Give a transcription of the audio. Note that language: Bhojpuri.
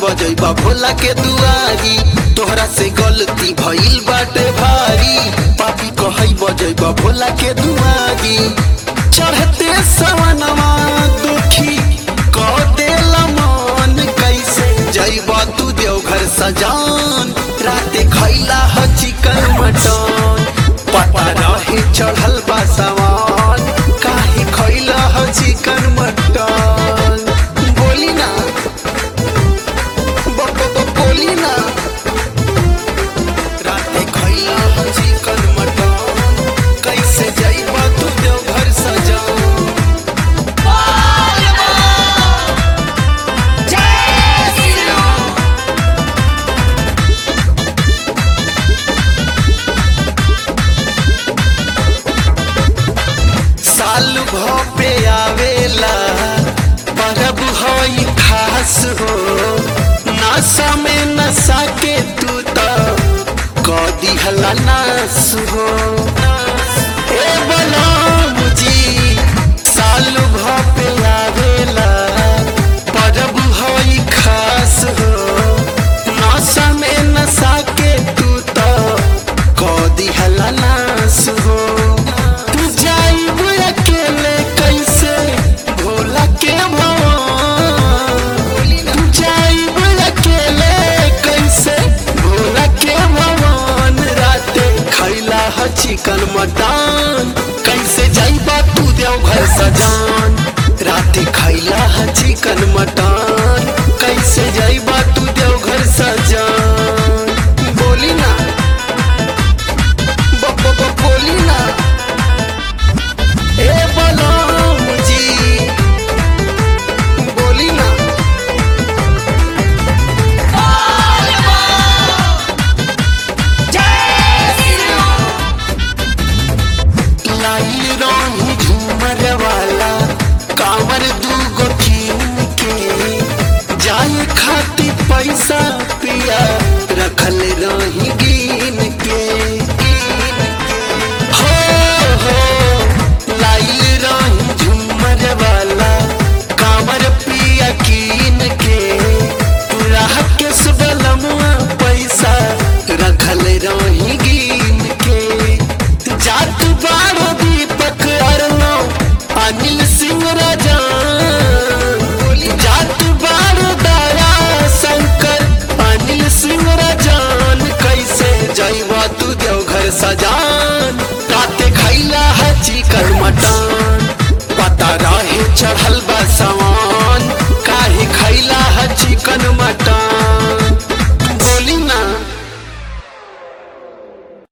बजैबा भोला के दुआरी तोहरा से गलती भइल बाटे भारी पापी कहई बजैबा भोला के दुआरी चढ़ते सवनवा दुखी कह देला मन कैसे जैबा तू देवघर सजान राते खैला ह चिकन मटन पता रहे चढ़ल बा सवान काहे खैला ह चिकन मटन बोली ना ब- ब- ब- बोली ना राते खैला ह चिकन मटन कैसे जैबा तू देवघर सजान साल भपे आवेला परब हई खास हो नशा में नशा के तू तो कदी हला नास हो ए बलराम जी साल भपे आवेला परब हई खास हो नशा में नशा के तू तो कदी हला नास हो तू जाइब अकेले कैसे भोला के भवन तू जाइब अकेले कैसे भोला के भवन राते खैला ह चिकन मटन कैसे जाइबा तू देवघर सजान राते खैला ह चिकन मटन कैसे जाइबा तू देवघर सजान बोली ना ब- ब- ब- बोली ना ए बलराम जी बोली ना लाइल रही झूमर वाला कांवर दूगो कीन के जाए खातिर पैसा पिया रखल रही गिन के हो हो लाइल रही झूमर वाला कांवर पिया कीन के राह के सुबलमुआ पैसा रखल रही गिन के जात बारो दीपक अरनो अनिल सिंह राजा जात बारो दया शंकर अनिल सिंह राजान कैसे जैबा तू देवघर सजान राते खैला है चिकन मटन पता रहे चढ़ल